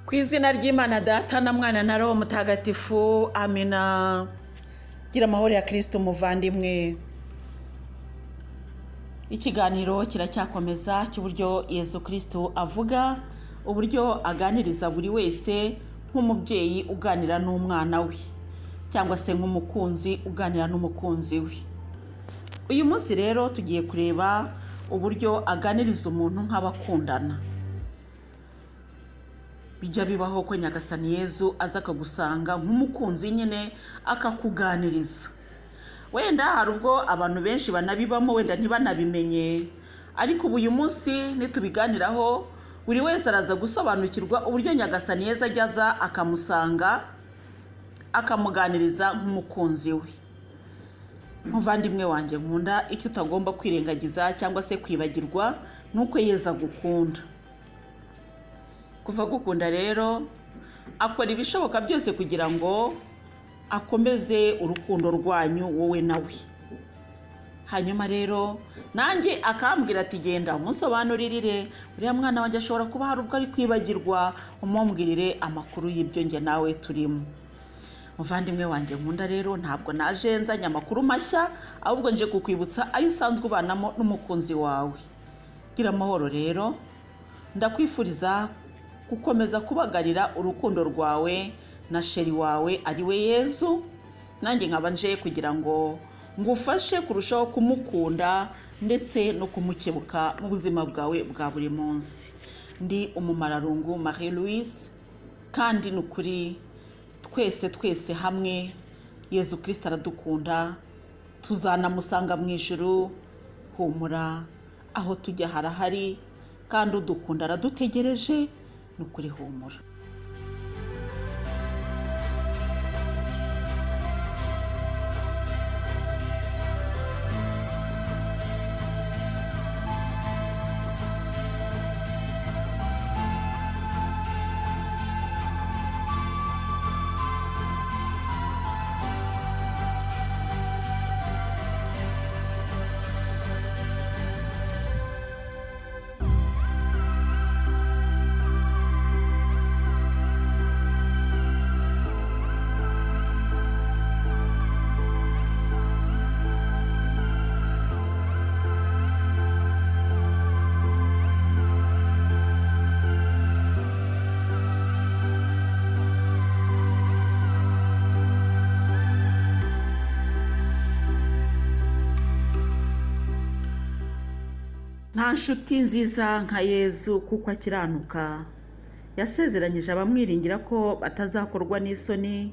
ku izina ry'imana data na mwana na roho mutagatifu amina gira amahoro ya kirisito umuvandimwe ikiganiro kiracyakomeza cy'uburyo yezu kirisito avuga uburyo aganiriza buri wese nk'umubyeyi uganira n'umwana we cyangwa se nk'umukunzi uganira n'umukunzi we uyu munsi rero tugiye kureba uburyo aganiriza umuntu nk'abakundana bijya bibaho ko nyagasani yezu aza akagusanga nk'umukunzi nyine akakuganiriza wenda hari ubwo abantu benshi banabibamo wenda ntibanabimenye ariko ubu uyu munsi nitubiganiraho buri wese araza gusobanukirwa uburyo nyagasani yeza ajya akamusanga akamuganiriza nk'umukunzi we nk'uvandimwe wanjye nkunda icyo utagomba kwirengagiza cyangwa se kwibagirwa ni uko yeza agukunda kuva agukunda rero akora ibishoboka byose kugira ngo akomeze urukundo rwanyu wowe nawe hanyuma rero nanjye akambwira ati genda umusobanuririre uriya mwana wanjye ashobora kuba hari ubwo ari kwibagirwa umubwirire amakuru y'ibyo njye nawe turimo muvandimwe wanjye nkunda rero ntabwo naje nzanye amakuru mashya ahubwo nje kukwibutsa ayo usanzwe ubanamo n'umukunzi wawe gira amahoro rero ndakwifuriza gukomeza kubagarira urukundo rwawe na sheri wawe ari we yezu nanjye nkaba nje kugira ngo ngufashe kurushaho kumukunda ndetse no kumukebuka mu buzima bwawe bwa buri munsi ndi umumararungu marie louise kandi ni ukuri twese twese hamwe yezu kirisita aradukunda tuzanamusanga mu ijoro humura aho tujya harahari kandi udukunda aradutegereje ni ukuri humura nta nshuti nziza nka yezu kuko akiranuka yasezeranyije abamwiringira ko batazakorwa n'isoni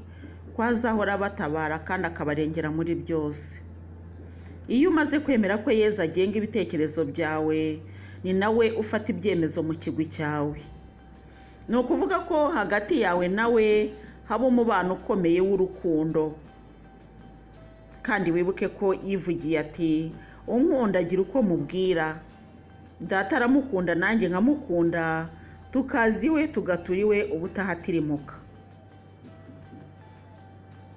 ko azahora batabara kandi akabarengera muri byose iyo umaze kwemera ko yezu agenga ibitekerezo byawe ni nawe ufata ibyemezo mu kigwi cyawe ni ukuvuga ko hagati yawe nawe haba umubano ukomeye w'urukundo kandi wibuke ko yivugiye ati unkundagira uko mubwira data aramukunda nanjye nkamukunda tukazi iwe tugatura iwe ubutaha atirimuka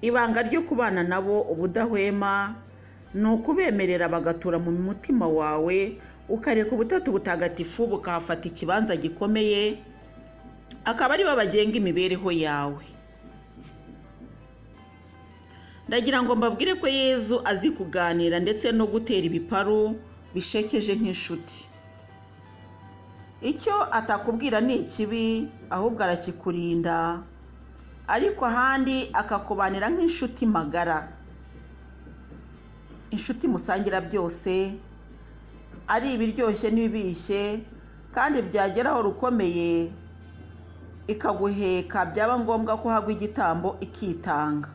ibanga ryo kubana nabo ubudahwema ni ukubemerera bagatura mu mutima wawe ukareka ubutatu butagatifu bukahafata ikibanza gikomeye akaba aribo bagenga imibereho yawe ndagira ngo mbabwire ko yezu azi kuganira ndetse no gutera ibiparu bishekeje nk'inshuti icyo atakubwira ni ikibi ahubwo arakikurinda ariko ahandi akakubanira nk'inshuti magara inshuti musangira byose ari ibiryoshye n'ibibishye kandi byageraho rukomeye ikaguheka byaba ngombwa ko hagwa igitambo ikitanga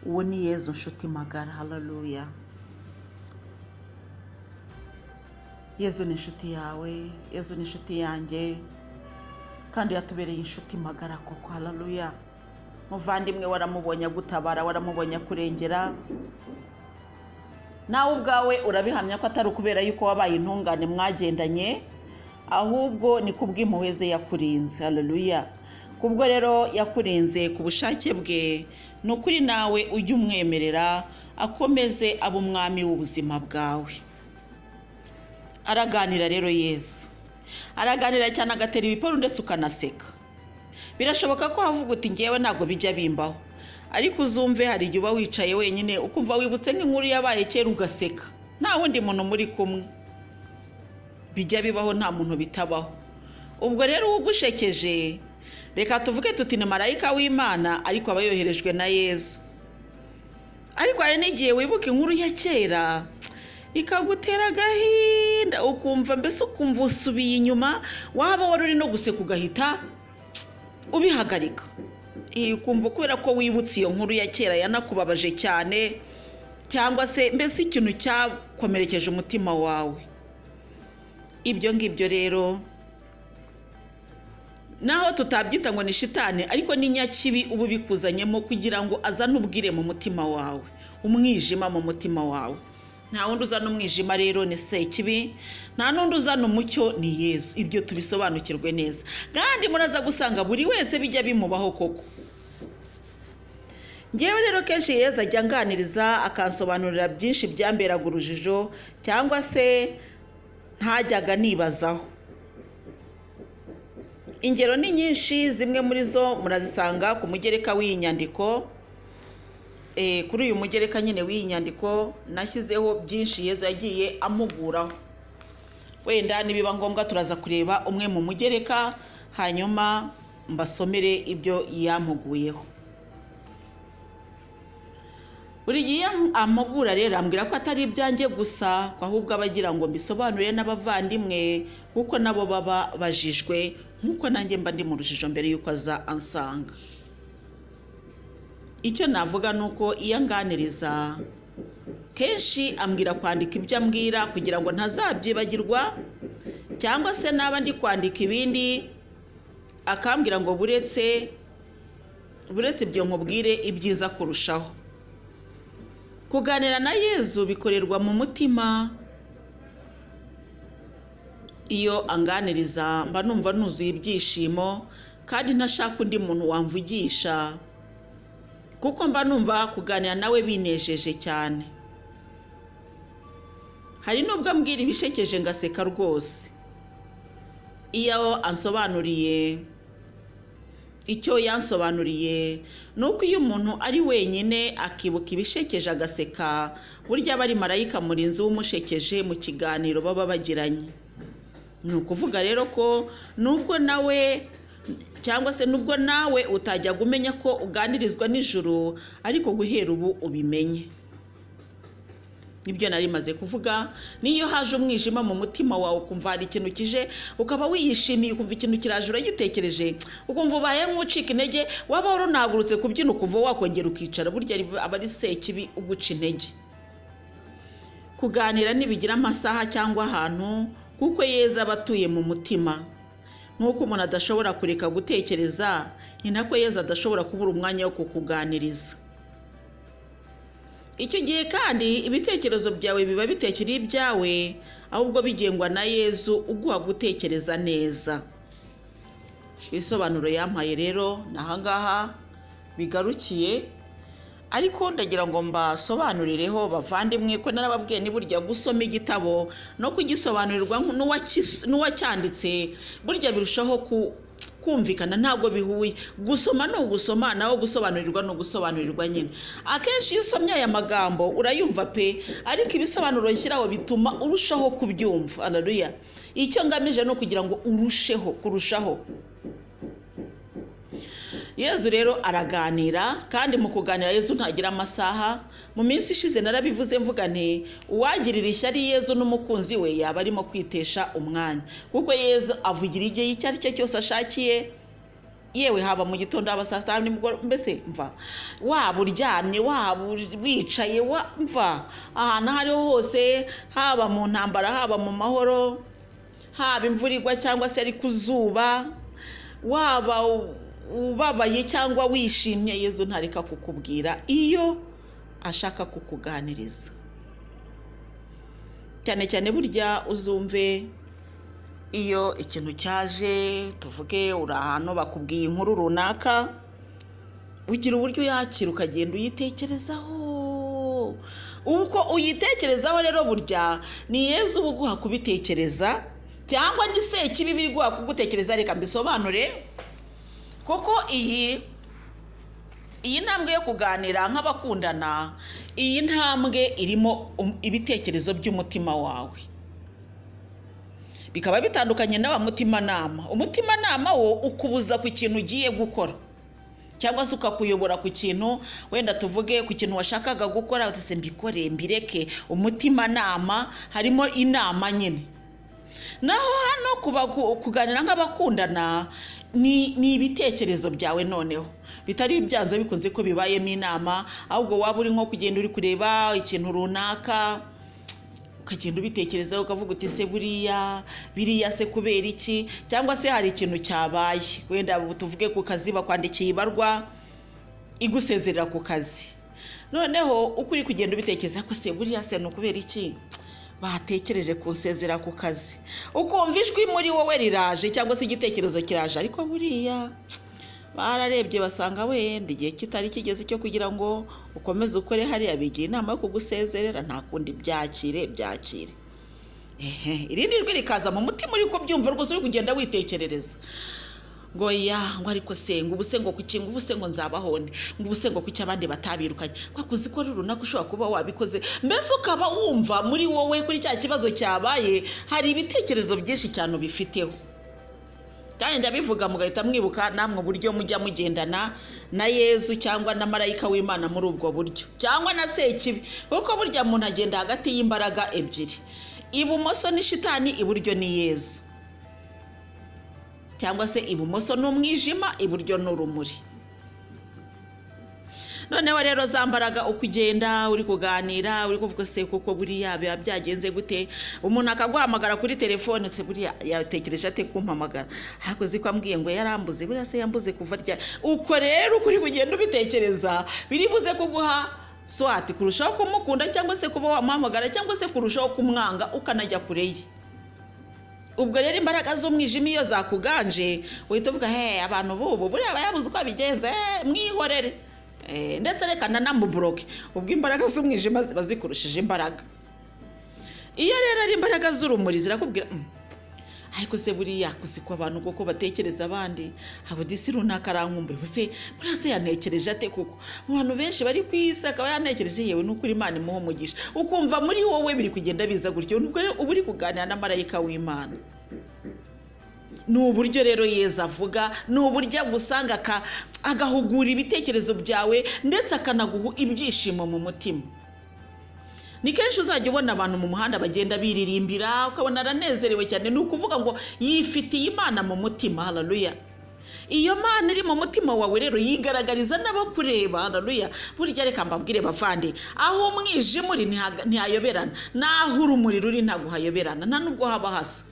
uwo ni yezu nshuti magara hararuya yezu ni inshuti yawe yezu ni inshuti yanjye kandi yatubereye inshuti magara koko hararuya muvandimwe waramubonye agutabara waramubonye akurengera nawe ubwawe urabihamya ko atari ukubera yuko wabaye intungane mwagendanye ahubwo ni kubw'impuhwe ze yakurinze hararuya kubwo rero yakurinze ku bushake bwe ni ukuri nawe ujye umwemerera akomeze aba umwami w'ubuzima bwawe araganira rero yesu araganira cyane agatera ibiparu ndetse ukanaseka birashoboka ko havuga uti ngewe ntabwo bijya bimbaho ariko uzumve hari igihe uba wicaye wenyine ukumva wibutse nk'inkuru yabaye kera ugaseka nta wundi muntu muri kumwe bijya bibaho nta muntu bitabaho ubwo rero uwugushekeje reka tuvuge tuti ni marayika w'imana ariko aba yoherejwe na yezu ariko hari n'igihe wibuka inkuru ya kera ikagutera agahinda ukumva mbese ukumva usubiye inyuma waba wari uri no guseka ugahita ubihagarika iyi ukumva kubera ko wibutse iyo nkuru ya kera yanakubabaje cyane cyangwa se mbese ikintu cyakomerekeje umutima wawe ibyo ngibyo rero naho tutabyita ngo ni shitani ariko ni nyakibi uba ubikuzanyemo kugira ngo azane ubwire mu mutima wawe umwijima mu mutima wawe nta wundi uzana umwijima rero ni sekibi nta n'undi uzana umucyo ni yezu ibyo tubisobanukirwe neza kandi muraza gusanga buri wese bijya bimubaho koko ngewe rero kenshi yeza ajya anganiriza akansobanurira byinshi byamberaga urujijo cyangwa se ntajyaga nibazaho ingero ni nyinshi zimwe muri zo murazisanga ku mugereka w'iyi nyandiko Eh, kuri uyu mugereka nyine w'iyi nyandiko nashyizeho byinshi yezu yagiye amuguraho wenda nibiba ngombwa turaza kureba umwe mu mugereka hanyuma mbasomere ibyo yampuguyeho buri gihe iyo amugura rero ambwira ko atari ibyanjye gusa ahubwo aba agira ngo mbisobanurire n'abavandimwe kuko nabo baba bajijwe nk'uko nanjye mba ndi mu rujijo mbere y'uko aza ansanga icyo navuga ni uko iyo anganiriza kenshi ambwira kwandika ibyo ambwira kugira ngo ntazabyibagirwa cyangwa se naba ndi kwandika ibindi akambwira ngo buretse buretse ibyo nkubwire ibyiza kurushaho kuganira na yezu bikorerwa mu mutima iyo anganiriza mba numva nuzuye ibyishimo kandi ntashaka undi muntu wamvugisha kuko mba numva kuganira nawe binejeje cyane hari n'ubwo ambwira ibishekeje ngaseka rwose iyo ansobanuriye icyo yansobanuriye ni uko iyo umuntu ari wenyine akibuka ibishekeje agaseka burya aba ari marayika murinzi w'umushekeje mu kiganiro baba bagiranye ni ukuvuga rero ko nubwo nawe cyangwa se nubwo nawe utajyaga umenya ko uganirizwa nijoro ariko guhera ubu ubimenye nibyo nari maze kuvuga niyo haje umwijima mu mutima wawe ukumva hari ikintu kije ukaba wiyishimiye ukumva ikintu kiraje uragitekereje ukumva ubaye nk'ucika intege waba runagurutse kubyina ukumva wakongera ukicara burya aba ari sekibi uguca intege kuganira ntibigira amasaha cyangwa ahantu kuko yeza aba atuye mu mutima nk'uko umuntu adashobora kureka gutekereza ni nako yeza adashobora kubura umwanya wo kukuganiriza icyo gihe kandi ibitekerezo byawe biba bitekera ibyawe ahubwo bigengwa na yezu uguha gutekereza neza ibisobanuro yampaye rero ni ahangaha bigarukiye ariko ndagira ngo mbasobanurireho bavandimwe ko narababwiye ni burya gusoma igitabo no kugisobanurirwa n'uwacyanditse burya birushaho kumvikana ntabwo bihuye gusoma ni ugusoma naho gusobanurirwa ni ugusobanurirwa nyine akenshi iyo usomye aya magambo urayumva pe ariko ibisobanuro nshyiraho bituma urushaho kubyumva araruya icyo ngamije ni ukugira ngo urusheho kurushaho yezu rero araganira kandi mu kuganira yezu ntagira amasaha mu minsi ishize narabivuze mvuga nti uwagirira ishyari yezu n'umukunzi we yaba arimo kwitesha umwanya kuko yezu avugira igihe icyo ari cyo cyose ashakiye yewe haba mu gitondo haba saa sita nimugoroba mbese mva waba uryamye waba wicaye mva ahantu aho ariho hose haba mu ntambara haba mu mahoro haba imvura igwa cyangwa se ari ku zuba waba ubabaye cyangwa wishimye yezu ntareka kukubwira iyo ashaka kukuganiriza cyane cyane burya uzumve iyo ikintu cyaje tuvuge uri ahantu bakubwiye inkuru runaka ugira uburyo uyakira ukagenda uyitekerezaho uko uyitekerezaho rero burya ni yezu uba uguha kubitekereza cyangwa ni sekibi biri guha kugutekereza reka mbisobanure kuko iyi iyi ntambwe yo kuganira nk'abakundana iyi ntambwe irimo um- ibitekerezo by'umutima wawe bikaba bitandukanye n'aba mutimanama umutimanama wo ukubuza ku kintu ugiye gukora cyangwa se ukakuyobora ku kintu wenda tuvuge ku kintu washakaga gukora utese mbikore mbireke umutimanama harimo inama nyine naho hano kuba- ku- kuganira nk'abakundana ni ni ibitekerezo byawe noneho bitari byanze bikunze ko bibayemo inama ahubwo waba uri nko kugenda uri kureba ikintu runaka ukagenda ubitekerezaho ukavuga uti se buriya biriya se kubera iki cyangwa se hari ikintu cyabaye wenda tuvuge ku kazi bakwandikiye ibarwa igusezerera ku kazi noneho uko uri kugenda ubitekereza ko se buriya se ni ukubera iki batekereje kunsezera ku kazi ukumva ijwi muri wowe riraje cyangwa se igitekerezo kiraje ariko buriya bararebye basanga wenda igihe kitari kigeze cyo kugira ngo ukomeze ukore hariya bigira inama yo kugusezerera nta kundi byakire byakire ehe irindi jwi rikaza mu mutima uri kubyumva rwose uri kugenda witekerereza ngo ya ngo ariko se ngo ubuse ngo kuki ngo ubuse ngo nzabaho nde ngo ubuse ngo kuki abandi batabirukanye kwakuzi ko runaka ushobora kuba wabikoze mbese ukaba wumva muri wowe kuri cya kibazo cyabaye hari ibitekerezo byinshi cyane ubifiteho kandi ndabivuga mugahita mwibuka namwe uburyo mujya mugendana na yezu cyangwa na marayika w'imana muri ubwo buryo cyangwa na sekibi kuko burya muntu agenda hagati y'imbaraga ebyiri ibumoso ni shitani iburyo ni yezu cyangwa se ibumoso ni umwijima iburyo ni urumuri noneho rero za mbaraga uko ugenda uri kuganira uri kuvuga se kuko buriya biba byagenze gute umuntu akaguhamagara kuri telefone se buriya yatekereje ate kumpamagara hakoze ko ambwiye ngo yarambuze buriya se yambuze kuva rya uko rero uko uri kugenda ubitekereza biri buze kuguha swati kurushaho kumukunda cyangwa se kuba wamuhamagara cyangwa se kurushaho kumwanga ukanajya kure ye ubwo rero imbaraga z'umwijima iyo zakuganje uhita uvuga he abantu bubu buriya bayabuze uko babigenza eh, mwihorere Eh, ndetse reka nanamuburoke ubwo imbaraga z'umwijima ziba zikurushije imbaraga iyo rero ari imbaraga z'urumuri zirakubwira "Mm, ariko se buriya kuziko abantu kuko batekereza abandi haba udisi runaka arankumbuye ubu se buriya se yanekereje ate kuko mu bantu benshi bari ku isi akaba yanekereje yewe n'ukuri imana imuha umugisha ukumva muri wowe biri kugenda biza gutyo nubwo rero uba uri kuganira na marayika w'imana ni uburyo rero yeza avuga ni uburyo agusanga aka- agahugura ibitekerezo byawe ndetse akanaguha ibyishimo mu mutima ni kenshi uzajya ubona abantu mu muhanda bagenda biririmbira ukabona aranezerewe cyane ni ukuvuga ngo yifitiye imana mu mutima hararuya iyo mana iri mu mutima wawe rero yigaragariza n'abakureba hararuya burya reka mbabwire bavande aho umwijima uri ntihaga- ntihayoberana n'aho urumuri ruri ntabwo hayoberana nta nubwo haba hasa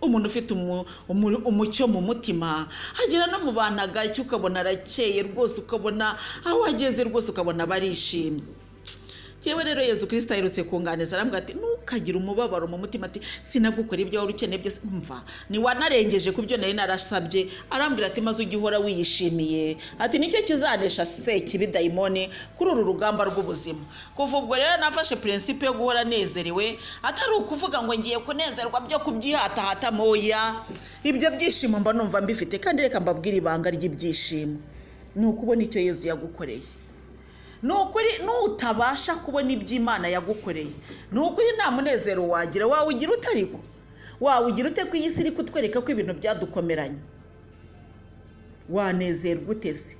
umuntu ufite umu- umu- umucyo mu mutima agera no mu bantu agacye ukabona arakeye rwose ukabona aho ageze rwose ukabona barishimye yewe rero yezu kirisita aherutse kunganiza arambwira ati ntukagire umubabaro mu mutima ati sinagukora ibyo wari ukeneye byose mva niwanarengeje ku byo nari narasabye arambwira ati maze ujye uhora wiyishimiye ati nicyo kizanesha sekibi dayimoni kuri uru rugamba rw'ubuzima kuva ubwo rero nafashe purinsipe yo guhora nezerewe atari ukuvuga ngo ngiye kunezerwa byo kubyihatahata moya ibyo byishimo mba numva mbifite kandi reka mbabwire ibanga ry'ibyishimo ni ukubona icyo yezu yagukoreye ni ukuri nutabasha kubona ibyo imana yagukoreye ni ukuri nta munezero wagira wawugira utariko wawugira ute ko iyi si iri kutwereka ko ibintu byadukomeranye wanezerwa ute se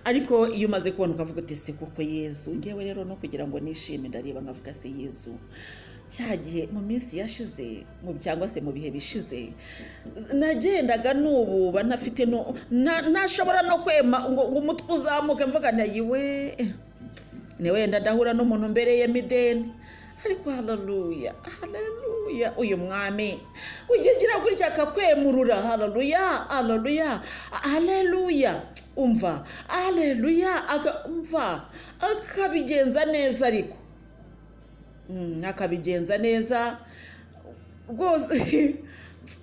ariko iyo umaze kubona ukavuga uti se kuko yezu ngewe rero no kugira ngo nishime ndareba nkavuga se yezu cya gihe mu minsi yashize mu cyangwa se mu bihe bishize nagendaga nububa ntafite no- na- ntashobora no kwema ngo ngo umutwe uzamuke mvuga nayiwe ni wenda ndahura n'umuntu mbereye mideni ariko hararuya hararuya uyu mwami uyigira gutya akakwemurura hararuya hararuya hararuya umva hararuya umva akabigenza neza ariko Mm, akabigenza neza rwose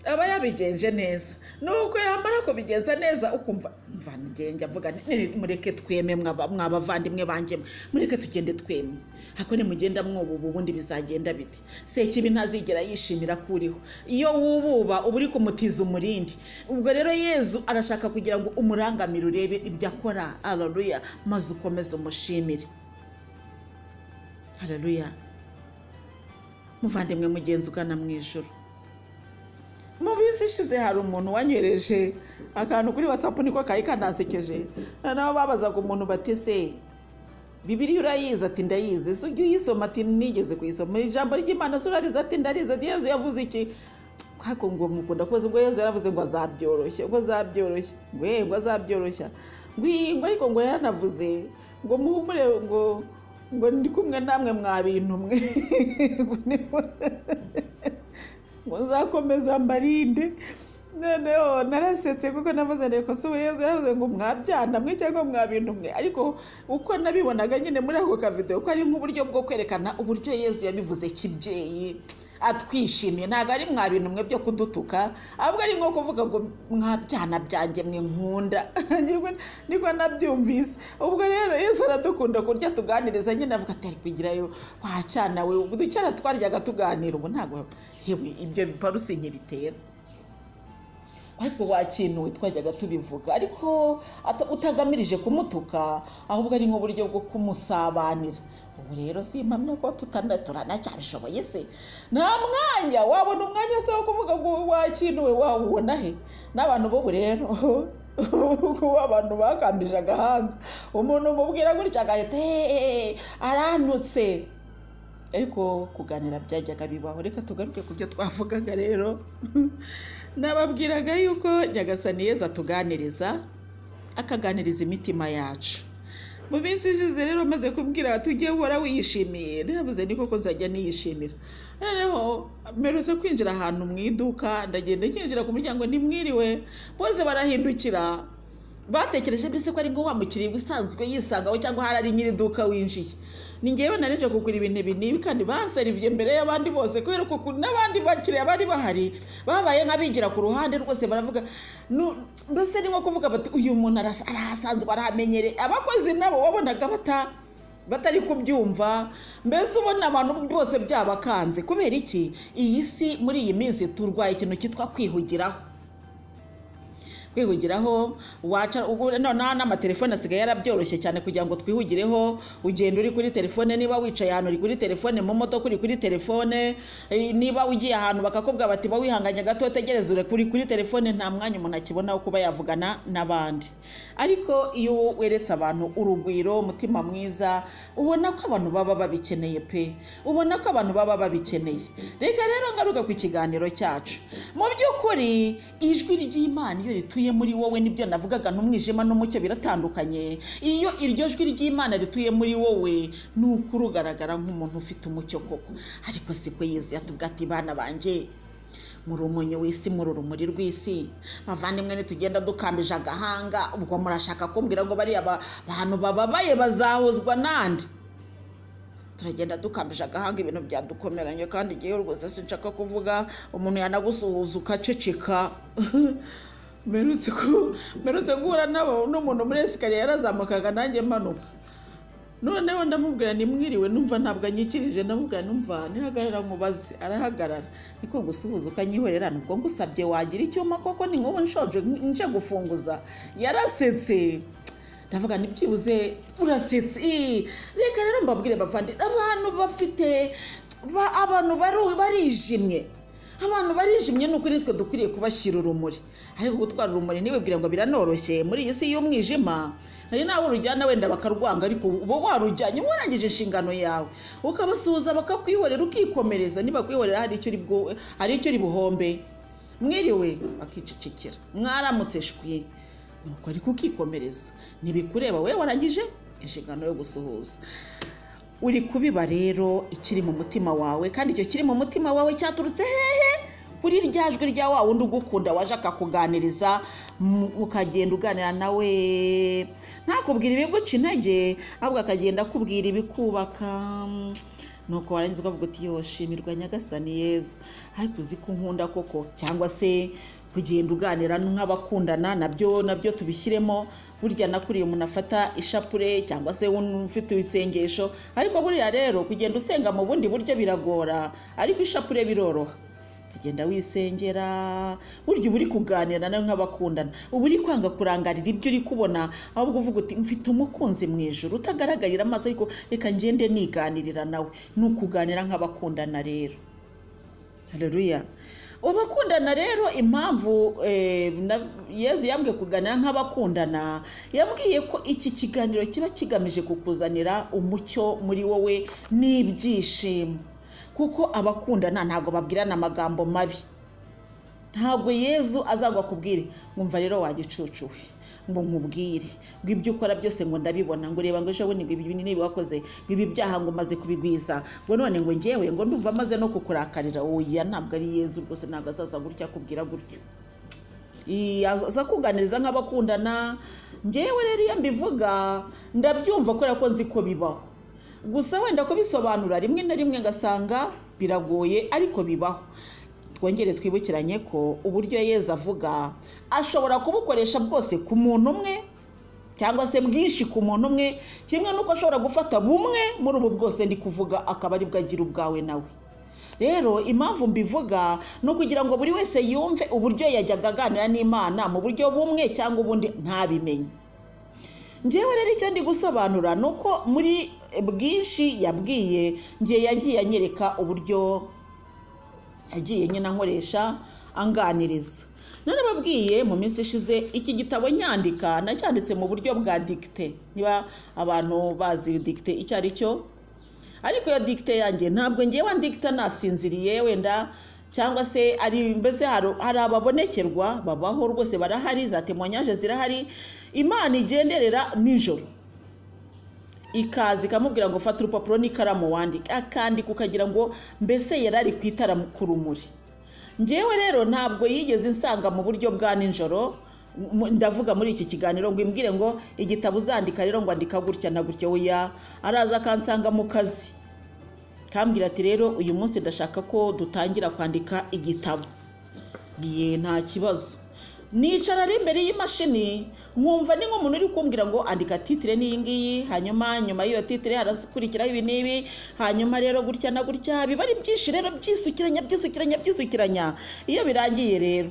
aba yabigenje neza nuko yamara kubigenza neza ukumva mvana igenge avuga nti "Ni- mureke tweme mwaba- mwabavandimwe banjye mwe, mureke tugende twemye ako nimugenda mwububa ubundi bizagenda biti sekibi ntazigera yishimira ko uriho iyo wububa uba uri kumutiza umurindi ubwo rero yezu arashaka kugira ngo umurangamire urebe ibyo akora haleluya maze ukomeze umushimire haleluya muvandimwe mugenzi ugana mu ijoro mu minsi ishize hari umuntu wanyohereje akantu kuri watsapu niko kari kanasekeje noneho babazaga umuntu bati se bibiriya urayizi ati ndayizi ese ujya uyisoma ati nigeze kuyisoma ijambo ry'imana se urarizi ati ndarizi ati yezu yavuze iki ariko ngo mukunda kubaza ubwo yezu yaravuze ngo azabyoroshya ngo azabyoroshya ngo "Eh, ngo azabyoroshya ngo "Ii, ngo ariko ngo yaranavuze ngo muhumure ngo ngo ndi kumwe namwe mwa bintu mwe Ngo ni- ngo nzakomeza mbarinde noneho narasetse kuko navuze reka si yezu yaravuze ngo mwabyana mwe cyangwa mwa bintu mwe ariko uko nabibonaga nyine muri ako kavidewo ko ari nk'uburyo bwo kwerekana uburyo yezu yabivuze kibyeyi atwishimiye ntabwo ari mwa bintu mwe byo kudutuka ahubwo ari nko kuvuga ngo mwabyana byanjye mwe nkunda Nibwo- niko nabyumvise ubwo rero yesu aradukunda kurya tuganiriza nyine avuga ati arikugirayo kwa cyana we ubwo cyana twaryaga tuganira ubu ntabwo yewe ibyo biparusinye bitera ariko wakinuwe twajyaga tubivuga ariko ata- utagamije kumutuka ahubwo ari nk'uburyo bwo kumusabanira ubu rero si impamya ko tutana turanacyabishoboye se nta mwanya wabona umwanya se wo kuvuga ngo wakinuwe wawubona he n'abantu b'ubu rero kuba abantu bakambije agahanga umuntu umubwira gutya agahita "Eh, aranutse ariko kuganira byajyaga bibaho reka tugaruke ku byo twavugaga rero nababwiraga yuko nyagasani yeza atuganiriza akaganiriza imitima yacu mu minsi ishize rero maze kubwira bati ujye uhora wiyishimiye naravuze ni koko nzajya niyishimira noneho mperutse kwinjira ahantu mu iduka ndagenda kinjira ku muryango ntimwiriwe bose barahindukira batekereje mbese ko ari nko wa mukiriya usanzwe yisangaho cyangwa hari ari nyiri iduka winjiye ni njyewe nareje kugura ibintu binini kandi banseriviye mbere y'abandi bose kubera ko ku- n'abandi bakiriya bari bahari babaye nk'abigira ku ruhande rwose baravuga "Nu- mbese ni nko kuvuga bati uyu muntu arasa- arahasanzwe arahamenyereye abakozi nabo wabonaga bata batari kubyumva mbese ubona abantu bose byabakanze kubera iki iyi si muri iyi minsi turwaye ikintu cyitwa kwihugiraho kwihugiraho waca ubu noneho n'amatelefone asigaye yarabyoroshye cyane kugira ngo twihugireho ugenda uri kuri telefone niba wicaye ahantu uri kuri telefone mu modoka uri kuri telefone eh, niba ugiye ahantu bakakubwira bati ba wihanganye gato tegereza uri kuri kuri telefone nta mwanya umuntu akibona wo kuba yavugana n'abandi ariko iyo weretse abantu urugwiro umutima mwiza ubona ko abantu baba babikeneye pe ubona ko abantu baba babikeneye reka rero ngaruka ku kiganiro cyacu mu by'ukuri ijwi ry'imana iyo rituye muri wowe nibyo navugaga n'umwijima n'umucyo biratandukanye iyo iryo jwi ry'imana rituye muri wowe ni ukuri ugaragara nk'umuntu ufite umucyo koko ariko siko yezu yatubwiye ati bana banjye muri umunyu w'isi muri urumuri rw'isi bavandimwe nitugenda dukambije agahanga ubwo murashaka kumbwira ngo bariya ba- bantu bababaye bazahozwa nande turagenda dukambije agahanga ibintu byadukomeranye kandi igihe rwose sinshaka kuvuga umuntu yanagusuhuza ukaceceka mperutse ku- mperutse guhura nabo n'umuntu muri esikariye yarazamukaga nanjye mpanuka noneho ndamubwira nimwiriwe numva ntabwo anyikirije ndamubwira numva nihagarara nkubaze arahagarara niko gusuhuza ukanyihorerana ubwo ngusabye wagira icyuma koko ni nk'ubu nshonje nje gufunguza yarasetse ndavuga ntibyibuze urasetse Ii, reka rero mbabwire bavandi abantu bafite ba- abantu baru- barijimye abantu barijimye ni ukuri nitwe dukwiriye kubashyira urumuri ariko gutwara urumuri ntibibwire ngo biranoroshye muri iyi si y'umwijima hari nawe urujyana wenda bakarwanga ariko uba warujyanye warangije inshingano yawe ukabasuhuza bakakwihorera ukikomereza nibakwihorera hari icyo uri bwo- hari icyo uri buhombe mwiriwe bakicecekera mwaramutse shwi nuko ariko ukikomereza ntibikureba we warangije inshingano yo gusuhuza uri kubiba rero ikiri mu mutima wawe kandi icyo kiri mu mutima wawe cyaturutse hehe kuri rya jwi rya wa wundi ugukunda waje akakuganiriza mu- ukagenda uganira nawe ntakubwira ibiguca intege ahubwo akagenda akubwira ibikubaka nuko warangiza ukavuga uti yoshimirwa nyagasani yezu ariko uzi ko nkunda koko cyangwa se kugenda uganira nk'abakundana nabyo nabyo tubishyiremo burya nakuriye umuntu afata ishapure cyangwa se ufite ibisengesho ariko buriya rero kugenda usenga mu bundi buryo biragora ariko ishapure biroroha ukagenda wisengera burya uba uri kuganira nawe nk'abakundana uba uri kwanga kurangarira ibyo uri kubona ahubwo uvuga uti mfite umukunzi mu ijoro utagaragarira amaso ariko reka ngende niganirira nawe ni ukuganira nk'abakundana rero hareruya abakundana rero impamvu yezu yambwiye kuganira nk'abakundana yambwiye ko iki kiganiro kiba kigamije kukuzanira umucyo muri wowe n'ibyishimo kuko abakundana ntabwo babwirana amagambo mabi ntabwo yezu azagwa akubwire nkumva rero wagicucu we ngo nkubwire ngo ibyo ukora byose ngo ndabibona ngo reba ngo ejo bundi ngo ibi niba wakoze ngo ibi byaha ngo umaze kubigwiza ngo none ngo ngewe ngo ndumva amaze no kukurakarira oya ntabwo ari yezu rwose ntabwo azaza gutya akubwira gutyo aza kuganiriza nk'abakundana ngewe rero iyo mbivuga ndabyumva kubera ko nzi ko bibaho gusa wenda kubisobanura rimwe na rimwe ngasanga biragoye ariko bibaho twongere twibukiranye ko uburyo yeza avuga ashobora kubukoresha bwose ku muntu umwe cyangwa se bwinshi ku muntu umwe kimwe n'uko ashobora gufata bumwe muri ubu bwose ndi kuvuga akaba aribwo agira ubwawe nawe rero impamvu mbivuga ni ukugira ngo buri wese yumve uburyo yajyaga aganira n'imana mu buryo bumwe cyangwa ubundi ntabimenye ngewe rero icyo ndi gusobanura ni uko muri bwinshi yabwiye ngiye yagiye anyereka uburyo yagiye nyine ankoresha anganiriza narababwiye mu minsi ishize iki gitabo nyandika nacyanditse mu buryo bwa digite niba abantu bazi digite icyo ari cyo ariko iyo digite yanjye ntabwo ngewe andikita nasinziriye wenda cyangwa se ari mbese hari ababonekerwa babaho rwose barahari za temonyaje zirahari imana igenderera nijoro ikaza ikamubwira ngo fata urupapuro n'ikaramu wandike akandika ukagira ngo mbese yari ari ku itara ku rumuri ngewe rero ntabwo yigeze insanga mu buryo bwa nijoro ndavuga muri iki kiganiro ngo imbwire ngo igitabo uzandika rero ngo andika gutya na gutya weya araza akansanga mu kazi kambwira ati rero uyu munsi ndashaka ko dutangira kwandika igitabo ye nta kibazo nicara ari imbere y'imashini nkumva ni nk'umuntu uri kumbwira ngo andika titire n'iyi ngiyi hanyuma nyuma y'iyo titire harakurikiraho ibi n'ibi hanyuma rero gutya na gutya biba ari byinshi rero byisukiranya byisukiranya byisukiranya iyo birangiye rero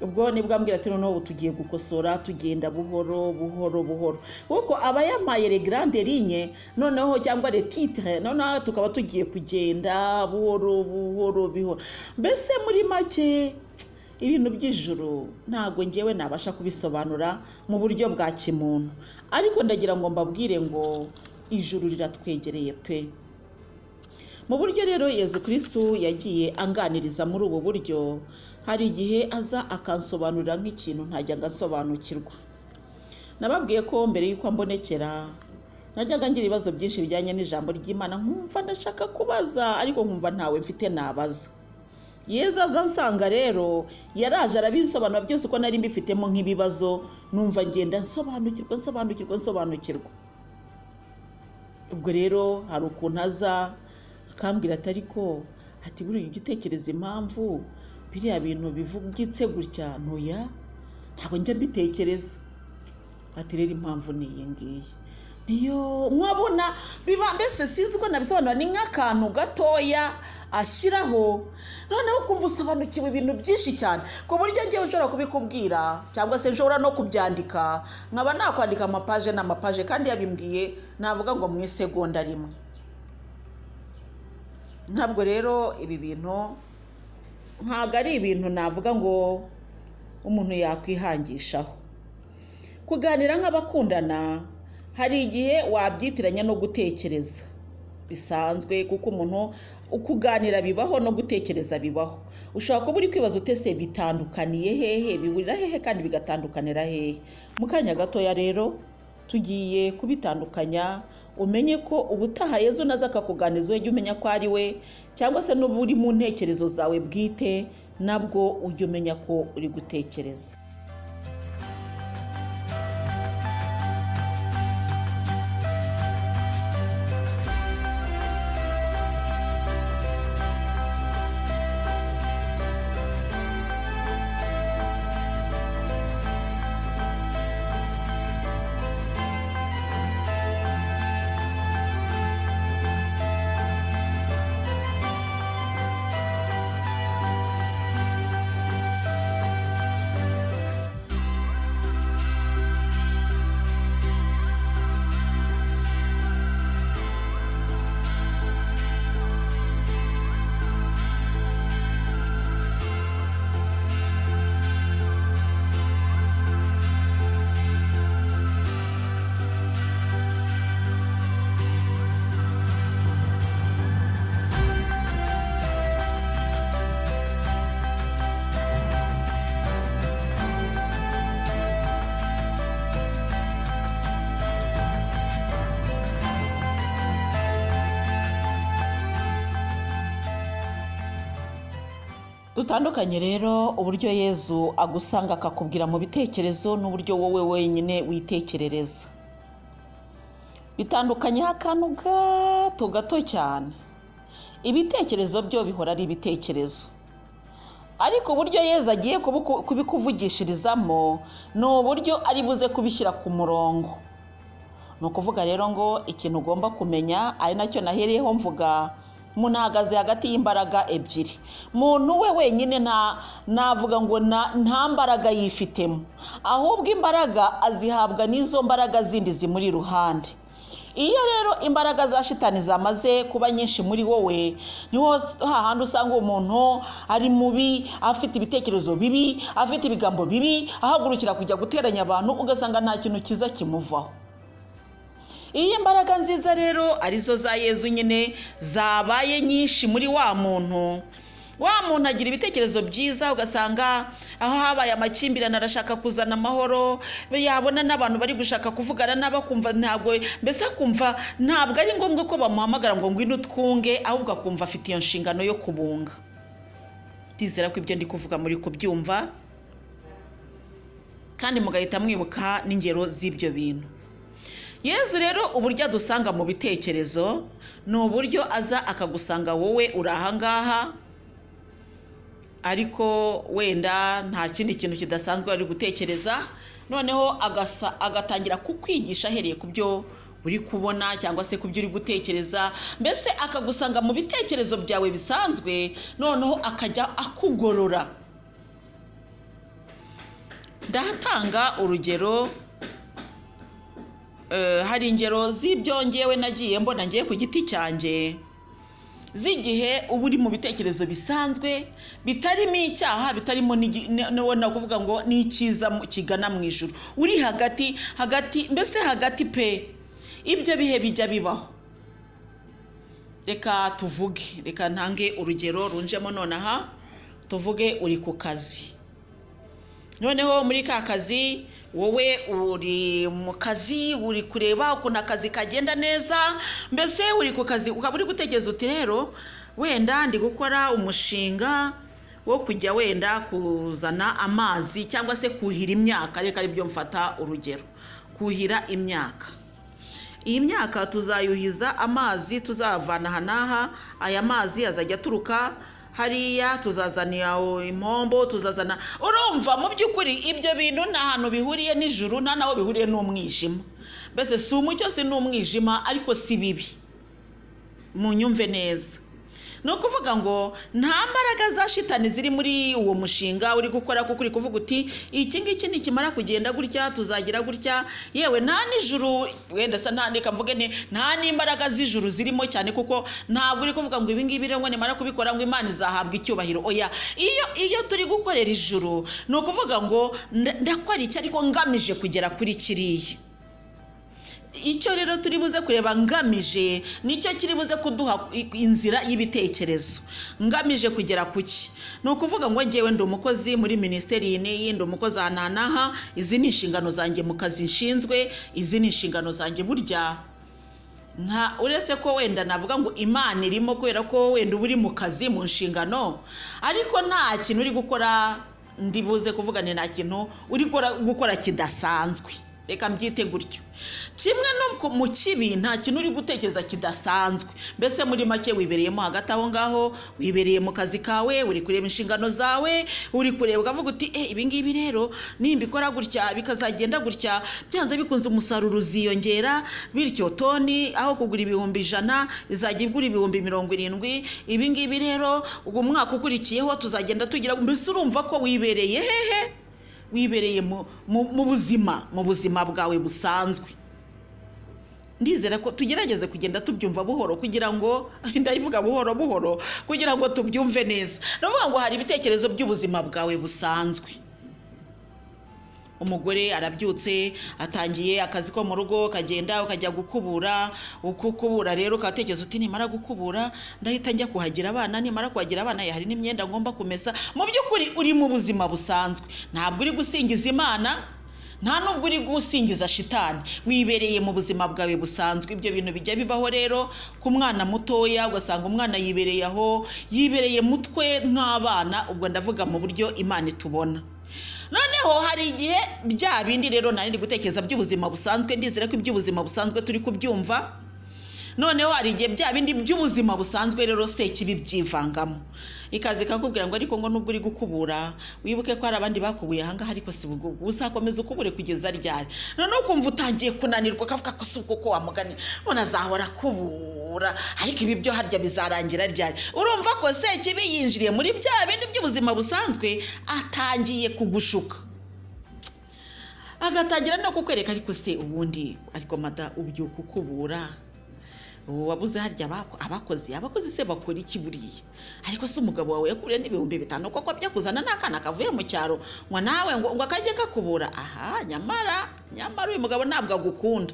ubwo nibwo ambwira ati noneho tugiye gukosora tugenda buhoro buhoro buhoro kuko aba yamaye regarande rinye noneho cyangwa retitire noneho tukaba tugiye kugenda buhoro buhoro buhoro mbese muri make ibintu by'ijoro ntabwo ngewe nabasha kubisobanura mu buryo bwa kimuntu ariko ndagira ngo mbabwire ngo ijuru riratwegereye pe mu buryo rero yezu kirisitu yagiye anganiriza muri ubu buryo hari igihe aza akansobanurira nk'ikintu ntajya agasobanukirwa nababwiye ko mbere y'uko ambonekera najyaga ngira ibibazo byinshi bijyanye n'ijambo ry'imana nkumva ndashaka kubaza ariko nkumva ntawe mfite nabaza yeza aza nsanga rero yaraje arabisobanura byose uko nari mbifitemo nk'ibibazo numva ngenda nsobanukirwa nsobanukirwa nsobanukirwa ubwo rero hari ukuntu aza akambwira ati ariko ati buriya ugitekereza impamvu biriya bintu bivugitse gutya ntuya ntabwo njya mbitekereza ati rero impamvu ni iyi ngiyi niyo mwabona biba mbese sinzi uko nabisobanura ni nk'akantu gatoya ashyiraho noneho kumva usobanukiwe ibintu byinshi cyane ku buryo ngewe ushobora kubikubwira cyangwa se nshobora no kubyandika nkaba nakwandika amapaje n'amapaje kandi yabimbwiye navuga ngo mu isegonda rimwe ntabwo rero ibi bintu ntabwo ari ibintu navuga ngo umuntu yakwihangishaho kuganira nk'abakundana hari igihe wabyitiranya no gutekereza bisanzwe kuko umuntu kuganira bibaho no gutekereza bibaho ushobora kuba uri kwibaza utese bitandukaniye hehe bihurira hehe kandi bigatandukanira hehe mu kanya gatoya rero tugiye kubitandukanya umenye ko ubutaha yezu naza akakuganiza ujye umenya ko ari we cyangwa se n'ubu uri mu ntekerezo zawe bwite nabwo ujye umenya ko uri gutekereza dutandukanye rero uburyo yezu agusanga akakubwira mu bitekerezo n'uburyo wowe wenyine witekerereza bitandukanyeho akantu gato gato cyane ibitekerezo byo bihora ari ibitekerezo ariko uburyo yezu agiye kubuku- kubikuvugishirizamo ni uburyo ari buze kubishyira ku murongo ni ukuvuga rero ngo ikintu ugomba kumenya ari nacyo nahereyeho mvuga umuntu ahagaze hagati y'imbaraga ebyiri muntu we wenyine nta navuga ngo nta- nta mbaraga yifitemo ahubwo imbaraga azihabwa n'izo mbaraga zindi zimuri iruhande iyo rero imbaraga za shitani zamaze kuba nyinshi muri wowe niho hahandi usanga umuntu ari mubi afite ibitekerezo bibi afite ibigambo bibi ahagurukira kujya guteranya abantu ugasanga nta kintu cyiza kimuvaho iyo imbaraga nziza rero arizo za yezu nyine zabaye nyinshi muri wa muntu wa muntu agira ibitekerezo byiza ugasanga aho habaye amakimbirane arashaka kuzana amahoro be yabona n'abantu bari gushaka kuvugana n'abo akumva ntabwo mbese akumva ntabwo ari ngombwa ko bamuhamagara ngo ngwino twunge ahubwo akumva afite iyo nshingano yo kubunga ndizera ko ibyo ndi kuvuga muri kubyumva kandi mugahita mwibuka n'ingero z'ibyo bintu yezu rero uburyo adusanga mu bitekerezo ni uburyo aza akagusanga wowe uri ahangaha ariko wenda nta kindi kintu kidasanzwe wari gutekereza noneho agasa- agatangira kukwigisha ahereye ku byo uri kubona cyangwa se ku byo uri gutekereza mbese akagusanga mu bitekerezo byawe bisanzwe noneho akajya akugorora ndahatanga urugero Eh, hari ingero z'ibyo ngewe nagiye mbona ngiye ku giti cyanjye z'igihe uba uri mu bitekerezo bisanzwe bitarimo icyaha bitarimo n'igi- n- n- wenda kuvuga ngo ni icyiza mu- kigana mu ijoro uri hagati hagati mbese hagati pe ibyo bihe bijya bibaho reka tuvuge reka ntange urugero runjemo nonaha tuvuge uri ku kazi noneho muri ka kazi wowe uri mu kazi uri kureba ukuntu akazi kagenda neza mbese uri ku kazi ukaba uri gutekereza uti rero wenda ndi gukora umushinga wo kujya wenda kuzana amazi cyangwa se kuhira imyaka reka aribyo mfata urugero kuhira imyaka iyi myaka tuzayuhiza amazi tuzavana aha n'aha aya mazi azajya aturuka hariya tuzazana impombo tuzazana urumva mu by'ukuri ibyo bintu nta hantu bihuriye n'ijuru nta n'aho bihuriye n'umwijima mbese si umucyo si n'umwijima ariko si bibi munyumve neza ni ukuvuga ngo nta mbaraga za shitani ziri muri uwo mushinga uri gukora kuko uri kuvuga uti iki ngiki nikimara kugenda gutya tuzagira gutya yewe nta n'ijuru wenda sa nta reka mvuge nti nta n'imbaraga z'ijuru zirimo cyane kuko ntabwo uri kuvuga ngo ibi ngibi rero ngo nimara kubikora ngo imana izahabwa icyubahiro oya iyo iyo turi gukorera ijuru ni ukuvuga ngo nda- ndakora iki ariko ngamije kugera kuri kiriya icyo rero turi buze kureba ngamije nicyo kiri buze kuduha i- inzira y'ibitekerezo ngamije kugera ku ki ni ukuvuga ngo ngewe ndi umukozi muri minisiteri iyi n'iyi ndi umukozi aha n'aha n'aha izi ni inshingano zanjye mu kazi nshinzwe izi ni inshingano zanjye burya nta uretse ko wenda navuga ngo imana irimo kubera ko wenda uba uri mu kazi mu nshingano ariko nta kintu uri gukora ndi buze kuvuga ni nta kintu uri gukora- gukora kidasanzwe reka mbyite gutyo kimwe no ku- mu kibi nta kintu uri gutekereza kidasanzwe mbese muri make wibereyemo hagati aho ngaho wibereye mu kazi kawe uri kureba inshingano zawe uri kureba ukavuga uti e ibi ngibi rero nimbikora gutya bikazagenda gutya byanze bikunze umusaruro uziyongera bityo toni aho kugura ibihumbi ijana izajya igura ibihumbi mirongo irindwi ibi ngibi rero uwo mwaka ukurikiyeho tuzagenda tugira mbese urumva ko wibereye hehe wibereye mu- mu- mu buzima mu buzima bwawe busanzwe ndizera ko tugerageze kugenda tubyumva buhoro kugira ngo ndabivuga buhoro buhoro kugira ngo tubyumve neza ndavuga ngo hari ibitekerezo by'ubuzima bwawe busanzwe umugore arabyutse atangiye akazi ko mu rugo ukagenda ukajya gukubura uko ukubura rero ukatekereza uti nimara gukubura ndahita njya kuhagira abana nimara kuhagira abana ye, hari n'imyenda ngomba kumesa mu by'ukuri uri mu buzima busanzwe ntabwo uri gusingiza imana nta nubwo uri gusingiza shitani wibereye mu buzima bwawe busanzwe ibyo bintu bijya bibaho rero ku mwana mutoya ugasanga umwana yibereye aho yibereye mutwe nk'abana ubwo ndavuga mu buryo imana itubona noneho hari igihe bya bindi rero nari ndi gutekereza by'ubuzima busanzwe ndizera ko iby'ubuzima busanzwe turi kubyumva noneho hari igihe bya bindi by'ubuzima busanzwe rero sekibi byivangamo ikaze ikakubwira ngo ariko ngo nubwo uri gukubura wibuke ko hari abandi bakubuye ahangaha ariko si ubwo uzakomeza ukubure kugeza ryari noneho ukumva utangiye kunanirwa ukavuga ko si ubwo ko wamuganye none azahora akubura ariko ibi byo harya bizarangira ryari urumva ko sekibi yinjiriye muri bya bindi by'ubuzima busanzwe atangiye kugushuka agatangira no kukwereka ariko se ubundi ariko mada ubyuka ukubura ubu wabuze harya abako- abakozi abakozi se bakora iki buriya ariko se umugabo wawe yakuriye n'ibihumbi bitanu kuko byakuzana n'akana kavuye mu cyaro ngo nawe ngo ngo akajye kakubura aha nyamara nyamara uyu mugabo ntabwo agukunda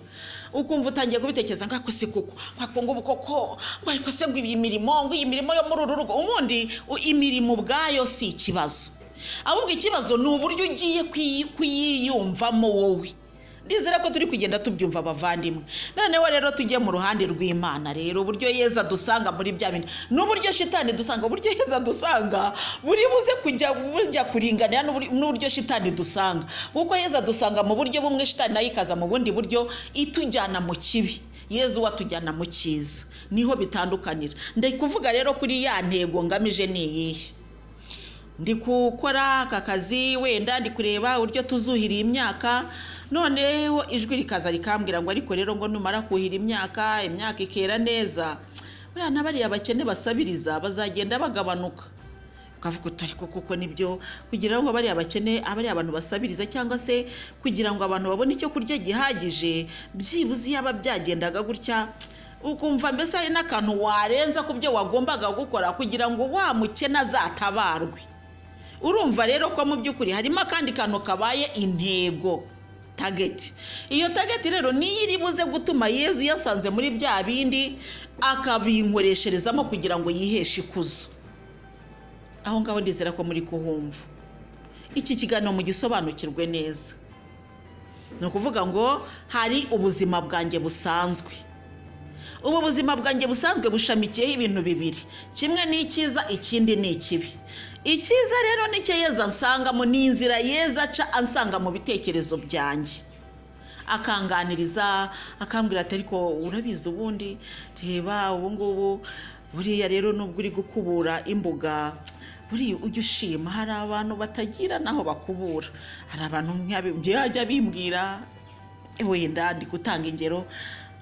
ukumva utangiye kubitekereza ngo ariko se kuko ngo ngubu koko ngo ariko se ngo iyi mirimo ngo iyi mirimo yo muri uru rugo ubundi u- imirimo ubwayo si ikibazo ahubwo ikibazo ni uburyo ugiye kuyi- kuyiyumvamo wowe ndizera ko turi kugenda tubyumva abavandimwe noneho rero tujye mu ruhande rw'imana rero uburyo yeza dusanga muri bya bintu n'uburyo shitani dusanga uburyo yeza dusanga buri buze kujya bujya kuringanira n'uburi- n'uburyo shitani dusanga kuko yeza dusanga mu buryo bumwe shitani nayo ikaza mu bundi buryo itujyana mu kibi yezu watujyana mu cyiza niho bitandukanira ndi kuvuga rero kuri ya ntego ngamije ni iyihe ndi gukora aka kazi wenda ndi kureba uburyo tuzuhira imyaka noneho ijwi rikaza rikambwira ngo ariko rero ngo numara kuhira imyaka imyaka ikera neza buriya na bariya bakene basabiriza bazagenda bagabanuka ukavuga uti ariko kuko nibyo kugira ngo bariya bakene abariya abantu basabiriza cyangwa se kugira ngo abantu babone icyo kurya gihagije byibuze yaba byagendaga gutya ukumva mbese hari n'akantu warenza ku byo wagombaga gukora kugira ngo wa mukene azatabarwe urumva rero ko mu by'ukuri harimo akandi kantu kabaye intego tageti iyo tageti rero niyo iri buze gutuma yezu yasanze muri bya bindi akabinkoresherezamo kugira ngo yiheshe ikuzo aho ngaho ndizera ko muri kuhumva iki kiganiro mugisobanukirwe neza ni ukuvuga ngo hari ubuzima bwanjye busanzwe ubu buzima bwanjye busanzwe bushamikiyeho ibintu bibiri kimwe ni icyiza ikindi ni ikibi icyiza rero nicyo yeza ansangamo ni inzira yeza aca ansanga mu bitekerezo byanjye akanganiriza akambwira ati ariko urabizi ubundi reba ubu ngubu buriya rero nubwo uri gukubura imbuga buriya ujya ushima hari abantu batagira n'aho bakubura hari abantu nk'abi- njyewe ajya bimbwira wenda ndi gutanga ingero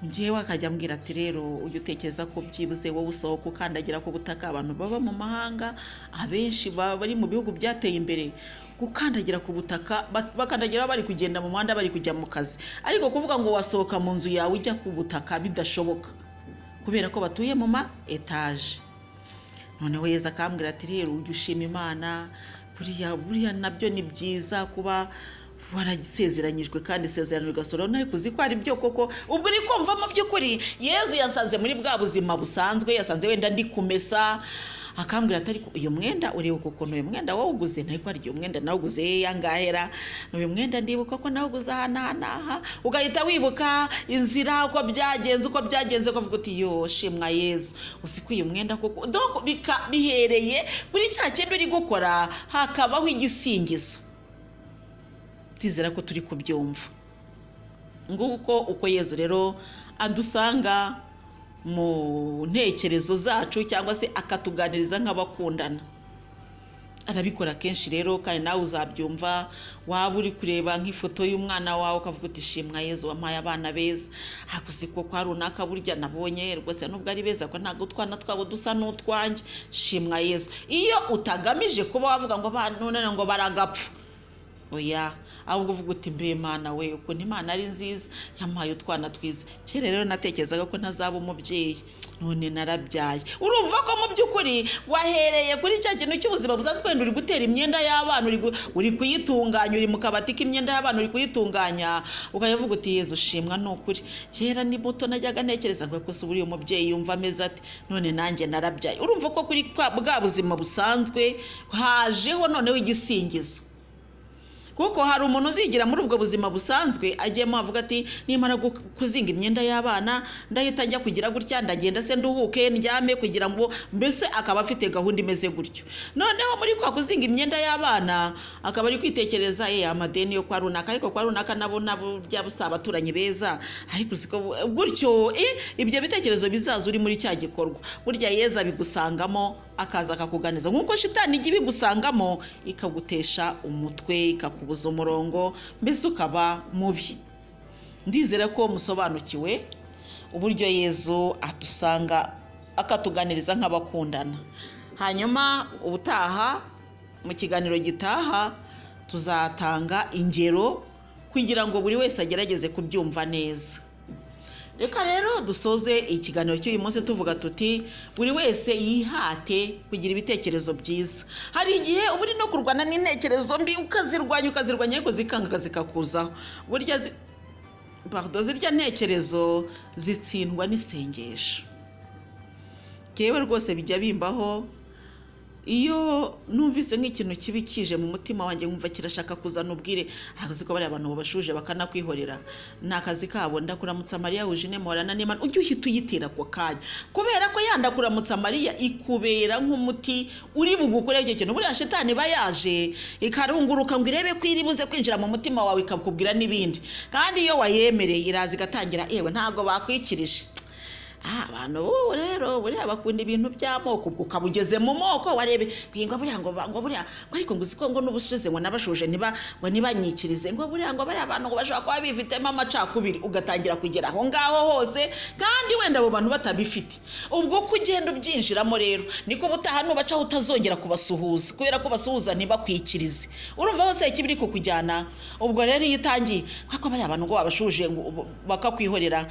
njyewe akajya ambwira ati rero ujya utekereza ko byibuze wowe usohoka ukandagira ku butaka abantu baba mu mahanga abenshi baba bari mu bihugu byateye imbere gukandagira ku butaka ba- bakandagira bari kugenda mu muhanda bari kujya mu kazi ariko kuvuga ngo wasohoka mu nzu yawe ujya ku butaka bidashoboka kubera ko batuye mu ma etaje noneho yezu akambwira ati rero ujya ushima imana buriya buriya nabyo ni byiza kuba warasezeranyijwe kandi isezerano rigasohora nawe kuzi ko ari byo koko ubwo uri kumva mu by'ukuri yezu yasanze muri bwa buzima busanzwe yasanze wenda ndi kumesa akambwira ati ariko uyu mwenda ureba ukuntu uyu mwenda wawuguze ntabwo ari uyu mwenda nawuguze yangahera uyu mwenda ndibuka ko nawuguze aha n'aha n'aha ugahita wibuka inzira uko byagenze uko byagenze ukavuga uti yo shimwa yezu uzi ko uyu mwenda koko donc bika- bihereye kuri cya kintu uri gukora hakabaho igisingizo ndizera ko turi kubyumva nguko uko yezu rero adusanga mu ntekerezo zacu cyangwa se akatuganiriza nk'abakundana arabikora kenshi rero kandi nawe uzabyumva waba uri kureba nk'ifoto y'umwana wawe ukavuga uti shimwa yezu wampaye abana beza hakuze ko kwa runaka burya nabonye rwose nubwo ari beza ko ntabwo utwana twabo dusa n'utwanjye shimwa yezu iyo utagamije kuba wavuga ngo "Ba- none ngo baragapfa oya ahubwo uvuga uti mbe imana we ukuntu imana ari nziza yampaye utwana twiza kera rero natekerezaga ko ntazaba umubyeyi none narabyaye urumva ko mu by'ukuri wahereye kuri cya kintu cy'ubuzima busanzwe wenda uri gutera imyenda y'abana uri gu- uri kuyitunganya uri mu kabati k'imyenda y'abana uri kuyitunganya ukajya uvuga uti yezu ushimwa ni ukuri kera ni buto najyaga ntekereza ngo gusa ubu uyu mubyeyi yumva ameze ati none nanjye narabyaye urumva ko kuri kwa- bwa buzima busanzwe hajeho noneho igisingizo kuko hari umuntu uzigira muri ubwo buzima busanzwe agiyemo avuga ati nimara gu- kuzinga imyenda y'abana ndahita njya kugira gutya ndagenda se nduhuke ndyame kugira ngo mbese akaba afite gahunda imeze gutyo noneho muri kwa kuzinga imyenda y'abana akaba ari kwitekereza ye amadeni yo kwa runaka ariko kwa runaka nabo nabo byaba si abaturanyi beza ariko uziko gutyo eh, ibyo bitekerezo bizaza uri muri cya gikorwa burya yeza bigusangamo akaza akakuganiza nk'uko shitani ijya ibigusangamo ikagutesha umutwe ikakubuza umurongo mbese ukaba mubi ndizera ko musobanukiwe uburyo yezu adusanga akatuganiriza nk'abakundana hanyuma ubutaha mu kiganiro gitaha tuzatanga ingero kugira ngo buri wese agerageze kubyumva neza reka rero dusoze ikiganiro cy'uyu munsi tuvuga tuti buri wese yihate kugira ibitekerezo byiza hari igihe uba uri no kurwana n'intekerezo mbi ukazirwanya ukazirwanya ariko zikanga zikakuzaho burya zi- pardon, zirya ntekerezo zitsindwa n'isengesho ngewe rwose bijya bimbaho iyo numvise nk'ikintu kibi kije mu mutima wanjye nkumva kirashaka kuzana ubwire akazi ko bariya abantu babashuje bakanakwihorera ni akazi kabo ndakuramutsa mariya wujine muhorana n'imana ujye uhita uyitera ako kanya kubera ko ya ndakuramutsa mariya ikubera nk'umuti uri bugukoreho icyo kintu buriya shitani iba yaje ikarunguruka ngo irebe ko iri buze kwinjira mu mutima wawe ikakubwira n'ibindi kandi iyo wayemereye iraza igatangira yewe ntabwo bakwikirije Ah, abantu ubu rero buriya bakunda ibintu by'amoko ubwo ukaba ugeze mu moko warebe ngo buriya ngo ba- ngo buriya ngo ariko ngo uziko ngo n'ubushize ngo nabashuje niba ngo ntibanyikirize ngo buriya ngo bariya bantu ngo bashobora kuba bifitemo amacakubiri ugatangira kugera aho ngaho hose kandi wenda abo bantu batabifite ubwo ko ugenda ubyinjiramo rero niko ubutaha nubacaho utazongera kubasuhuza kubera ko basuhuza ntibakwikirize urumva hose ikibiri kukujyana ubwo rero iyo utangiye kuko bariya bantu ngo babashuje ngo ubu- bakakwihorera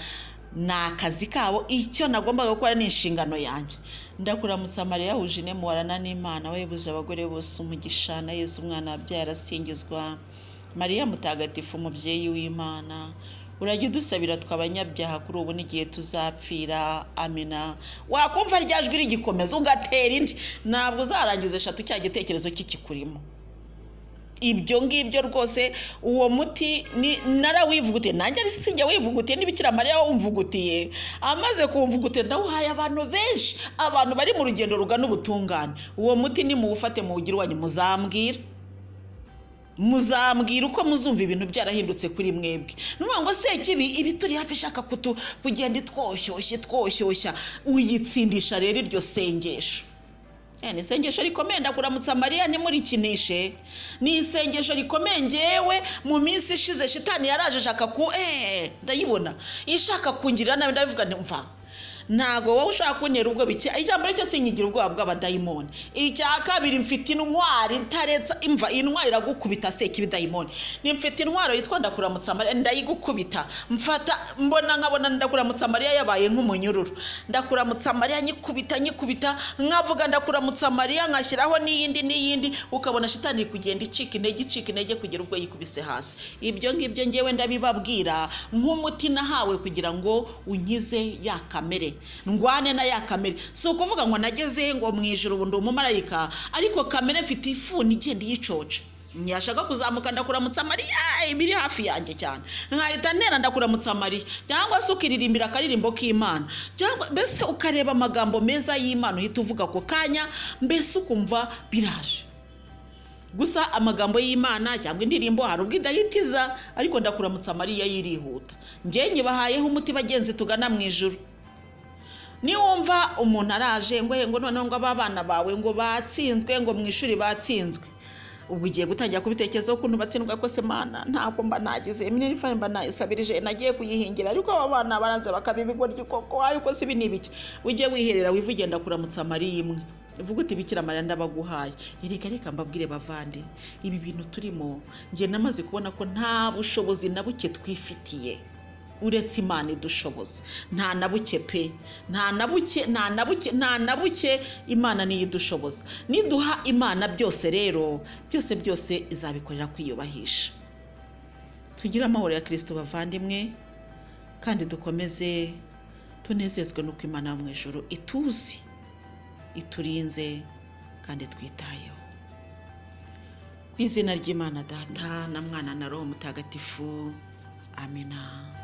ni akazi kabo icyo nagombaga gukora ni inshingano yanjye ndakuramutsa mariya wujine muhorana n'imana we buje abagore bose umugisha na yesu umwana wabyaye arasingizwa mariya mutagatifu umubyeyi w'imana urajya udusabira tw'abanyabyaha kuri ubu n'igihe tuzapfira amina wakumva rya jwi rigikomeza ugatera indi ntabwo uzarangiza eshatu cya gitekerezo kikikurimo ibyo ngibyo rwose uwo muti ni- narawivugutiye nanjye ari sinjya wivugutiye n'ibikira mariya wawumvugutiye amaze kuwumvugutira nawe uhaye abantu benshi abantu bari mu rugendo rugana ubutungane uwo muti nimuwufate muwugire uwanyu muzambwira muzambwira uko muzumva ibintu byarahindutse kuri mwebwe nuvuga ngo sekibi iba ituri hafi ishaka kutu- kugenda itwoshyushya itwoshyushya uyitsindisha rero iryo sengesho Eh, ni isengesho rikomeye ndakuramutsa mariya ntimurikinishe ni isengesho rikomeye ngewe mu minsi ishize shitani yaraje ashaka ku eh, ndayibona ishaka kungirira nabi ndabivuga nti mva ntago wowe ushaka kuntera ubwo bike ijambo ryo sinyigira ubwoba bw'abadayimoni icya kabiri mfite intwari ntaretsa imva iyi ntwari iragukubita seka ibidayimoni ni mfite intwaro yitwa ndakuramutsa mariya ndayigukubita mfata mbona nkabona ndakuramutsa mariya yabaye nk'umunyururu ndakuramutsa mariya nyikubita nyikubita nkavuga ndakuramutsa mariya nkashyiraho n'iyindi n'iyindi ukabona shitani iri kugenda icika intege icika intege kugera ubwo yikubise hasi ibyo ngibyo ngewe ndabibabwira nk'umuti nahawe kugira ngo unkize ya kamere ndwane na ya kamere si ukuvuga ngo nageze ngo mu ijoro ubu ndi umumarayika ariko kamere mfite ifuni igenda iyicoca ntiyashaka kuzamuka ndakuramutsa mariya iba iri hafi yanjye cyane nkahita ntera ndakuramutsa mariya cyangwa se ukaririmbira akaririmbo k'imana cyangwa mbese ukareba amagambo meza y'imana uhita uvuga ako kanya mbese ukumva biraje gusa amagambo y'imana cyangwa indirimbo hari ubwo idahitiza ariko ndakuramutsa mariya yirihuta njye nyibahayeho umuti bagenzi tugana mu ijuru niwumva umuntu araje ngo "Eh, ngo noneho ngo aba bana bawe ngo batsinzwe ngo mu ishuri batsinzwe ubu ugiye gutangira kubitekerezaho ukuntu batsindwa ko se mana ntabwo mba nagize minerifa mba nayisabirije nagiye kuyihingira ariko aba bana baranze bakaba ibigoryi koko ariko si ibi ni ibiki ujye wiherera wivuge ndakuramutsa mariya imwe uvuga uti bikira mariya ndabaguhaye reka reka mbabwire bavande ibi bintu turimo njye namaze kubona ko nta bushobozi na buke twifitiye uretse imana idushoboza nta na buke pe nta na buke nta na buke nta na buke imana niyo idushoboza niduha imana byose rero byose byose izabikorera kwiyubahisha tugire amahoro ya kirisito bavandimwe kandi dukomeze tunezezwe n'uko imana yo mu ijoro ituzi iturinze kandi twitayeho ku izina ry'imana data na mwana na roho mutagatifu amina